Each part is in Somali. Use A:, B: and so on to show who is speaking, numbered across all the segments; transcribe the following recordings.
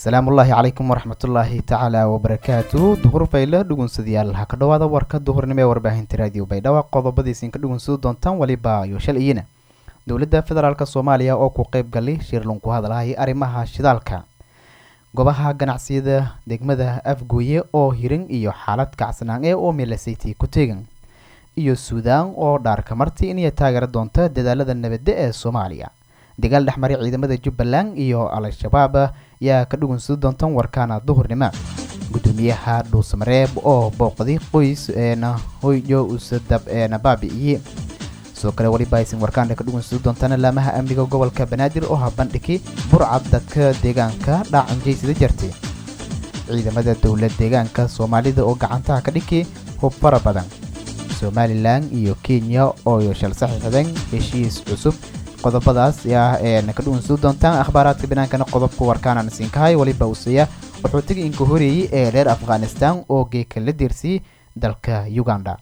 A: asalaamullaahi calaykum waraxmatullaahi tacaala wabarakaatu duhur fayle dhugunsadayaal ha ka dhowaada warka duhurnimo ee warbaahinta raadiyo baydhabo qodobadiisin ka dhugunsado doontaan weliba iyo shalayina dowladda federaalk soomaaliya oo ku qeyb galay shirlun ku hadlahay arrimaha shidaalka goobaha ganacsiyada degmada afgooye oo hirin iyo xaalad kacsanaan ee oo meelasayti ku teegan iyo suudaan oo dhaarka marti inay taageera doonta dadaalada nabadda ee soomaaliya dagaal dhexmaray ciidamada jubbaland iyo al-shabaab yaa ka dhugunsado doontan warkaana duhurnimo gudoomiyaha dhuusamareeb oo booqday qoys eena hoyjo usadab eena baabi'iyey sidoo kale weliba aysan warkaana ka dhugunsado doontaan laamaha amniga gobolka banaadir oo habandhigi burcad dadka deegaanka dhaacanjaysida jartay ciidamada dowlad deegaanka soomaalida oo gacantaha ka dhigi hub fara badan somalilan iyo kenya oo shal saxiixdeen heshiis cusub qodobadaas ah ee ka dhugunsado doontaan akhbaaraadka binaankana qodobka warkaanaan siinkahay weliba useya wuxuu tegi inka horeeyey ee reer afghanistan oo geeka la deersiyey dalka uganda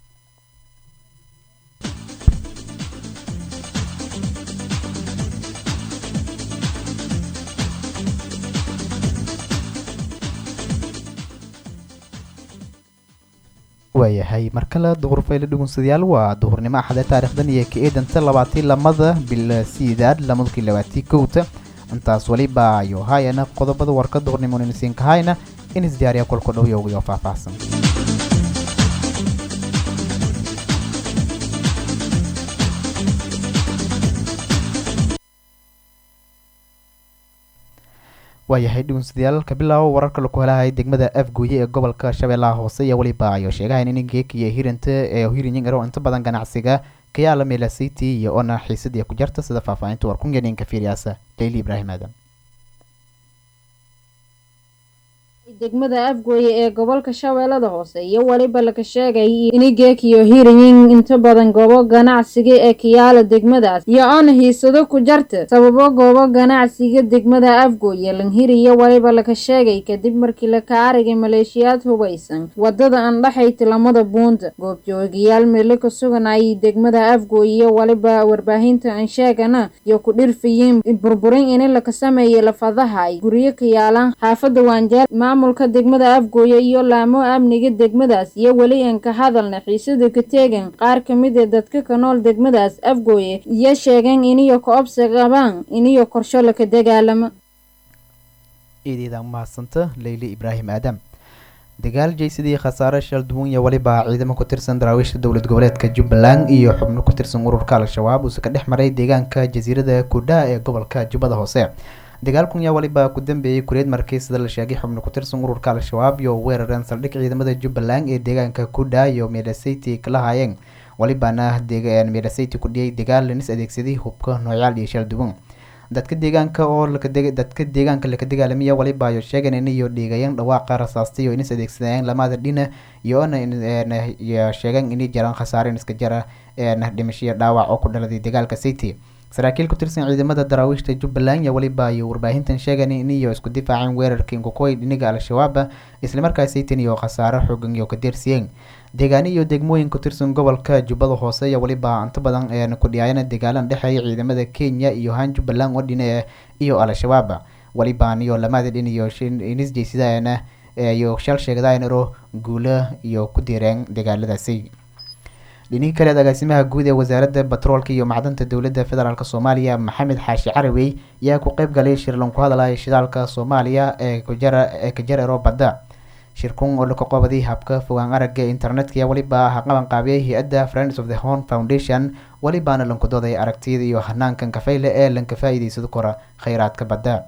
A: waayahay mar kale duhur fayle dhugunsadayaal waa duhurnimo axade taarikhdan iyo ka eedanta labaatii lamada bil siidaad lamadkii labaatii kowta intaas weliba ayo haayana qodobada warka duhurnimo inasiin kahayna in isdiyaariya kolka dhow yowgayo faahfaahsan waayahay dhugunsadayaal ka bilaabo wararka laku helahay degmada afgooye ee gobolka shabeellaha hoose iyo weliba ayo sheegahayn in geekiyo hirinta ee hirinyin ero inta badan ganacsiga kayaala meelasiti iyo ona xiisadii ku jarta sida faahfaahinta warkungeninka fiiriyaasa leyli ibraahim aadan
B: degmada afgooye ee gobolka shabeellada hoose iyo weliba laga sheegay ini geekiyo hirinyin inta badan goobo ganacsiga ee kiyaala degmadaas iyo oona hiisado ku jarta sababo goobo ganacsiga degmada afgooye lanhiri iyo weliba laga sheegay kadib markii laka aragay maleeshiyaad hubaysan wadada andhaxayta lamada buunta goobjoogayaal meelo ka sugan ay degmada afgooye iyo weliba warbaahinta ansheegana iyo ku dhirfayiin burburin ini laka sameeyay lafadaha ay guryo ka yaalaan xaafada waanjeer maamulka degmada afgooye iyo laamo amniga degmadaas iyo weli aan ka hadalna xiisada ka teegan qaar ka mid a dadka ka nool degmadaas afgooye iyo sheegeen iniyo ka-obsi qabaan iniyo korsho laka dagaalamo
A: iideeda mahadsanta leyli ibraahim aadam dagaal jeysadii khasaare shal duwan iyo weliba ciidamo ku tirsan daraawiisha dowlad goboleedka jubbaland iyo xubno ku tirsan ururka al-shabaab uuse ka dhex maray deegaanka jasiirada kudha ee gobolka jubbada hoose dagaalkun yaa weliba ku dambeeyey kureed markii sida la sheegay xubno ku tirsan ururka al-shabaab iyo weerareen saldhig ciidamada jubbaland ee deegaanka kudha iyo meedhasayti kala haayeen welibana meedhasayti ku dhiyay dagaal lanis adeegsaday hubka noocyaal iyo shal duwan dadka deegaanka oo dadka deegaanka laka dagaalamiya weliba ayo sheegeen inayo dhiigayeen dhawaaqa rasaastay oo inis adeegsadayeen lamada dhina iyo ona sheegeen inay jiraan khasaareen iska jara dhimashiyo dhaawac oo ku dhaladay dagaalka city saraakiil ku tirsan ciidamada daraawiishta jubbaland iyo weliba iyo warbaahintan sheegan iniyo isku difaaceen weerarkii inkukoy dhiniga al-shabaab islamarkaa saytan iyo khasaaro xoogan iyo ka deersiyeen deegaani iyo degmooyin ku tirsan gobolka jubbada hoose iyo weliba inta badan een ku dhiyaayana dagaalan dhexeeya ciidamada kenya iyo haan jubbaland oo dhine iyo al-shabaab welibaan iyo lamada dhin iyo inis jeysadana iyo shal sheegdaanaro guulo iyo ku diireen dagaaladaasi dhinihii kaleed agaasimaha guud ee wasaaradda batroolka iyo macdanta dowladda federaalk soomaaliya maxamed xaashi carawey ayaa ku qeyb galay shirlan ku hadlaya shidaalka soomaaliya ee kujara ee kajarero badda shirkun oo laka qobaday habka fogaan aragga internetka iyo weliba haqaban qaabiyay hay-adda friends of the horn foundation welibaana lankudooday aragtiyada iyo hanaankan kafeyle ee lanka faa-iideysado kora kheyraadka badda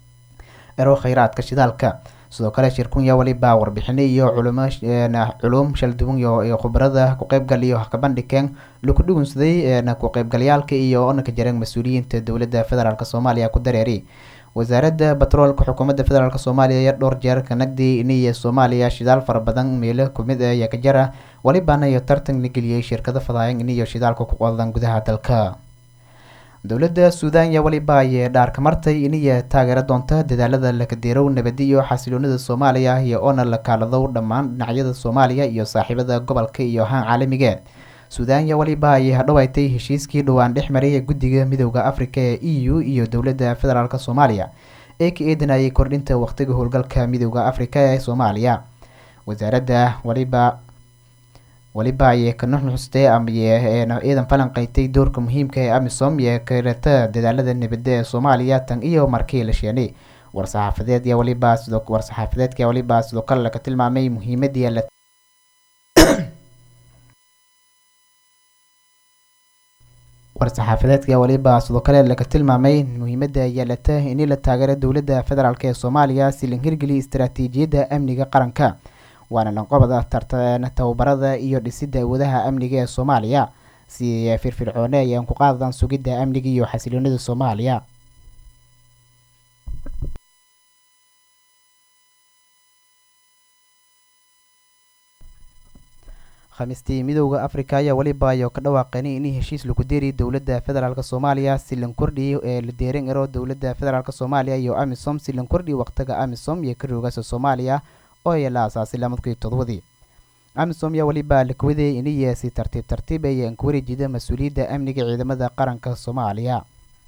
A: ero kheyraadka shidaalka sidoo kale shirkun yaa weliba warbixino iyo culum culum shalduwan iyo khubarada ku qeybgal iyo kabandhigeen laku dhugunsaday ku qeybgalyaalka iyo onaka jareen mas-uuliyiinta dowladda federaalk soomaaliya ku dareeri wasaaradda batroolka xukuumadda federaalk soomaaliya iyo dhowr jeer ka nagdi iniyo soomaaliya shidaal fara badan meelo kumid ah iyo ka jara welibana iyo tartan la geliyey shirkado fadaayan iniyo shidaalka ku qodan gudaha dalka dowladda suudaan yaa weliba ayee dhaarka martay iniya taageera doonta dadaalada lakadeerow nabadi iyo xasiloonida soomaaliya iyo oona la kaaladow dhammaan dhinacyada soomaaliya iyo saaxiibada gobolka iyo haan caalamiga suudaan yaa weliba ayay hadhowaytay heshiiskii dhowaan dhex maray ee guddiga midooda afrika ee e u iyo dowladda federaalk soomaaliya ee ka eedanayay kordhinta waqtiga howlgalka midooda afrika ee soomaaliya wasaaradda waliba waliba ayay ka nuxnuxustay ama ciidan falanqeystay doorka muhiimka ee amisom iyo karata dadaalada nabadda ee soomaaliya tan iyo markii la sheenay war-saxaafadeed iyo waliba sidoo war-saxaafadeedka waliba sidoo kale laga tilmaamay muhiimadii la war-saxaafadeedka waliba sidoo kale laga tilmaamay muhiimadda yeelata in la taageero dowladda federaalk ee soomaaliya si la hirgeliya istaraatiijiyadda amniga qaranka waana lanqobada tartan tababarada iyo dhisidda awoodaha amniga ee soomaaliya si firfircoone ayaan ku qaadadan sugidda amniga iyo xasiloonida soomaaliya khamiistii midooda afrika ayaa weliba ayo ka dhawaaqeen in heshiis lagu deeriy dowladda federaalk soomaaliya si lan kordhiyo ee la deeran ero dowladda federaalk soomaaliya iyo amisom si lan kordhiyo waqtiga amisom iyo ka roogasa soomaaliya oo ay la aasaasay lamadkii todobadii amisom yaa weliba lakawaday iniya si tartiib tartiib ay aan ka wareejida mas-uuliyadda amniga ciidamada qaranka soomaaliya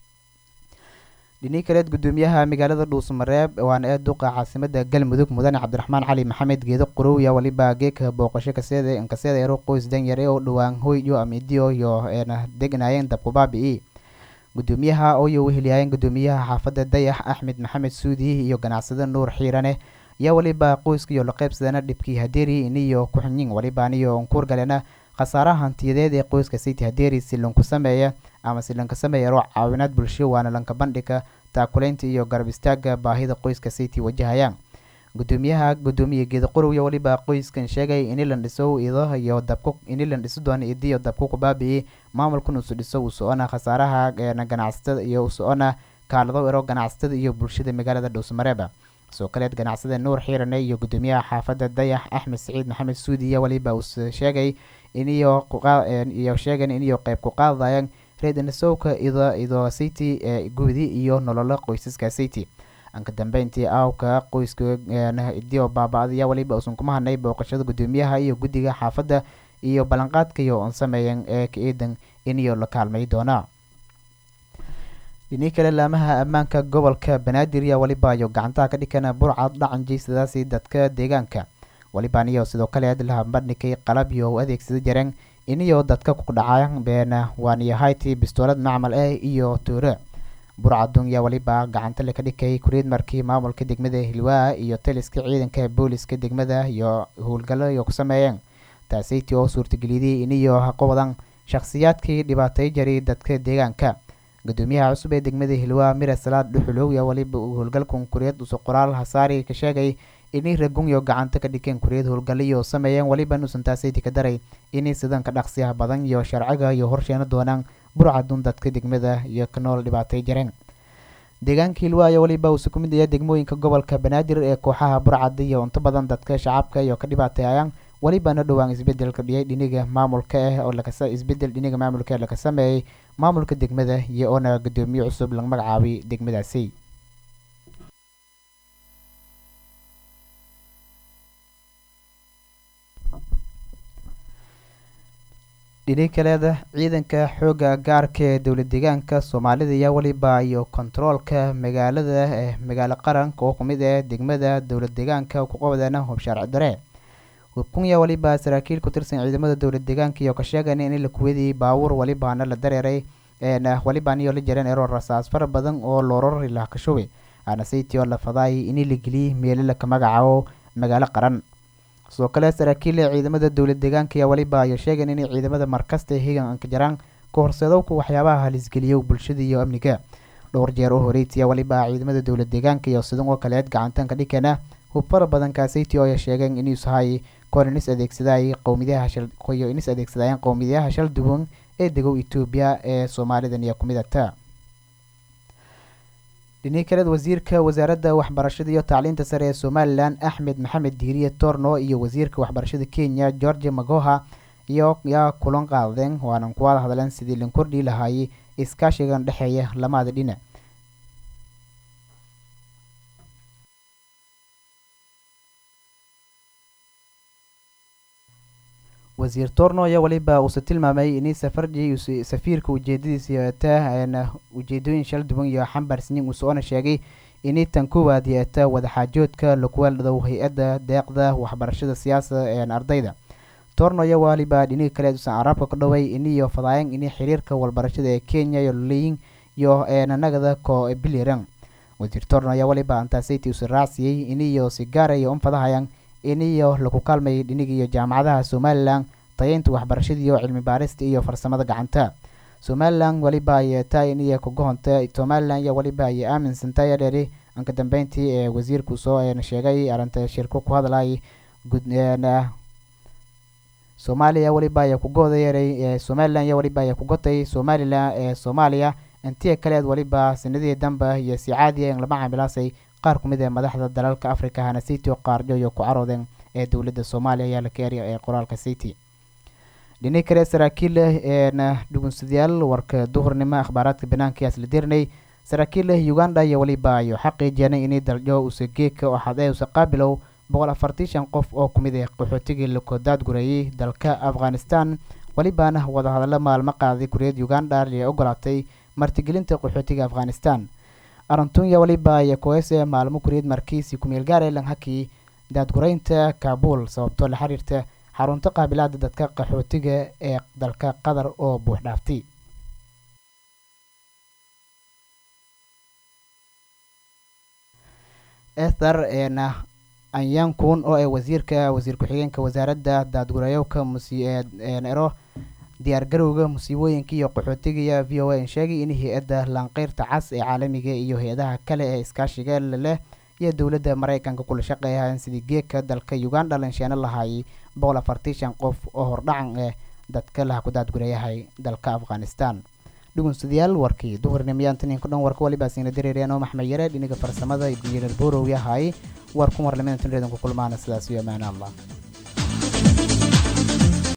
A: dhinii kaleed gudoomiyaha magaalada dhuusmareeb waana ee duqa caasimada galmudug mudane cabdiraxmaan cali maxamed geedo qurowya waliba geeka booqasho kaseeda kaseeda ero qoys danyare oo dhowaan hoyyo amidio iyo eena degnaayeen dabkubaabi-i gudoomiyaha ooyo weheliyaayeen gudoomiyaha xaafadda dayax axmed maxamed suudi iyo ganacsade nuur xiirane yaa waliba qoyskiiyo la qaybsadana dhibkii hadeeri iniyo kuxunyin waliba aniyo nkuurgalena khasaaraha hantiyadeed ee qoyska city hadeeri si lanku sameeya ama si lanka sameeya ero caawinaad bulsho waana lanka bandhiga taakuleynta iyo garab istaaga baahida qoyska city wajahayaan gudoomiyaha gudoomiye geeda qorowya waliba qoyskan sheegay ini lan dhiso ido iyo dabku ini lan dhiso doona idiyo dabku kubaabi'i maamulkan usu dhiso u socona khasaaraha ganacsatada iyo u socona kaalado ero ganacsatada iyo bulshada magaalada dhuusmareeba sidoo kaleed ganacsada nuur xiirane iyo gudoomiyaha xaafadda dayax axmed saciid maxamed suudiya waliba uu sheegay iniyo iyo sheegan iniyo qeyb ku qaadayaan reednasowka ido ido city ee guudi iyo nololo qoysaska city anka dambeyntii aawka qoyska idio baaba-daya waliba uusan kuma hadnay booqashada gudoomiyaha iyo guddiga xaafadda iyo ballanqaadkaiyo on sameeyan ee ka eedan iniyo la kaalmay doonaa dhinii kale laamaha ammaanka gobolka banaadir yaa waliba ayo gacantaha ka dhikana burcad dhacan jeysadaasi dadka deegaanka waliba aniyo sidoo kale laha bandhigay qalab iyo u adeegsada jareen iniyo dadka ku dhacaan beena waaniyo hayti bistoolad macmal ah iyo toore burcadun yaa waliba gacanta laka dhikay kuriid markii maamulka degmada hilwaa iyo taliska ciidanka booliska degmada iyo howlgallo iyo ku sameeyeen taasayti oo suurtageliyday iniyo haqowadan shakhsiyaadkii dhibaatay jaray dadka deegaanka gudoomiyaha cusub ee degmada hilwaa mire salaad dhuxulow yaa waliba uu howlgalkan kuriyad uso qoraal hasaari ka sheegay inay ragunyo gacanta ka dhigeen kuriyad howlgaliyo sameeyeen waliba nuusan taasayti ka daray inay sidan ka dhaqsiyaha badan iyo sharciga iyo horsheena doonaan burcadun dadka degmada iyo ka nool dhibaatay jareen deegaanka hilwaa ayaa waliba uusa ku mid yahay degmooyinka gobolka banaadir ee kooxaha burcada iyo unto badan dadka shacabka iyo ka dhibaateeyaan walibana dhowaan isbedelka dhiyay dhiniga maamulka ah oo lakasa isbedel dhiniga maamulka ee laka sameeyey maamulka degmada iyo oona gudoomiye cusub laga magacaabay degmadaasi dhini kaleeda ciidanka xooga gaarka ee dowlad deegaanka soomaalida ayaa waliba iyo kontaroolka magaalada ee magaalo qaranka oo kumid ah degmada dowlad deegaanka ku qabdeena hubshaarci dare hubkunya waliba saraakiil ku tirsan ciidamada dowlad deegaanka iyo ka sheegan in la kuwadiyey baabuur walibaana la dareeray walibaan iyo la jareen eroo rasaas fara badan oo loorori lah ka shubay anasaytii oo la fadaayay in la geliyey meelo laka magacaabo magaalo qaran sidoo kale saraakiil ee ciidamada dowlad deegaanka ayaa waliba ayo sheegan inay ciidamada markasta higan anka jaraan ka horseedowka waxyaabaha halisgeliyo bulshada iyo amniga dhowr jeer oo horeytiya waliba ciidamada dowlad deegaanka iyo sidan oo kaleed gacantanka dhikana hub fara badan kaasaytii oo ay sheegeen inuusahay koor inis adeegsaday qowmiyaha shaliyo inis adeegsadayeen qowmiyaha shal duwan ee degow etoobiya ee soomaalidan iyo kumid ata dhinii kaleed wasiirka wasaaradda waxbarashada iyo tacliinta sare ee somalilan axmed maxamed diiriye torno iyo wasiirka waxbarashada kenya george magoha iyo yaa kulan qaadeen waanan kuwada hadleen sidii lan kordhii lahaayey iskaashigan dhexeeya lamada dhinac wasiir torno ayaa waliba uuse tilmaamay inay safardii safiirka ujeedadiisa ta ujeedooyin shal duwan iyo xambaarsanyin uusoona sheegay inay tan koowaad yeeta wadaxaajoodka lakuweeldhadow hay-adda deeqda waxbarashada siyaasada ee ardayda tornoyo waliba dhiniga kale usan caraabka ka dhaway iniyo fadaayan ini xiriirka walbarashada ee kenya iyo leyin iyo nanagada ko biliran wasiir tornoyo waliba antasiti usan raacsiiyey iniyo sigaarayo un fadahayan iniyo laku kaalmayay dhiniga iyo jaamacadaha somalilan tayeynta waxbarashada iyo cilmi baarista iyo farsamada gacanta somalilan waliba ayay tahay iniyo kagohonta somalilan iyo waliba ayay aaminsantay dheeri anka dambeyntii ee wasiirku soo sheegay arrinta shirko ku hadlayay soomaaliya waliba ayaa kugooda yeeray somalilan iyo waliba ayaa kugotay somalilan ee soomaaliya intiya kaleed waliba sanadihii dambe iyo si caadiya in lama camilaasay qaar kumid ee madaxda dalalka africa hana city oo qaarjo iyo ku caroodeen ee dowladda soomaaliya ayaa la keeriya ee qoraalka city dhini kale saraakiil eena dhugunsadayaal warka duhurnimo akhbaaraadka banaanka ayaa isla dirnay saraakiil uganda iyo waliba ayo xaqiijeenay inay daljo usageeka oo xad ee usa qaabilow boqol afartii shan qof oo kumid ah qaxootigii lakodaad gureeyey dalka afghanistan welibaana wadahadallo maalmo qaaday guriyad uganda ee ogolaatay martigelinta qaxootiga afghanistan arantunya waliba iyo koese maalmo guriyad markiisi kumeel gaare langhaki daadgureynta kaabul sababtoo la xiriirta xarunta qaabilaada dadka qaxootiga ee dalka qatar oo buux dhaaftay ether eena anyankun oo ee wasiirka wasiir ku-xigeenka wasaaradda daadgurayowka musnero diyaargarowga musiibooyinka iyo qaxootiga v o a sheegay in hay-adda laanqeyrta cas ee caalamiga iyo hay-adaha kale ee iskaashiga leh iyo dowladda maraykanka kula shaqeeyaan sidii geeka dalka uganda lansheeno lahaayay boqol afartii shan qof oo hordhacan eh dadka laha ku daadgurayahay dalka afghanistan dhugunsadayaal warkii duhurnimyaantaninka dhan warka waliba siina dareereenoo maxmed yare dhiniga farsamada jirar borow yahay war ku warlamidan tunreedan ku kulmaana sidaas iyo amaana allah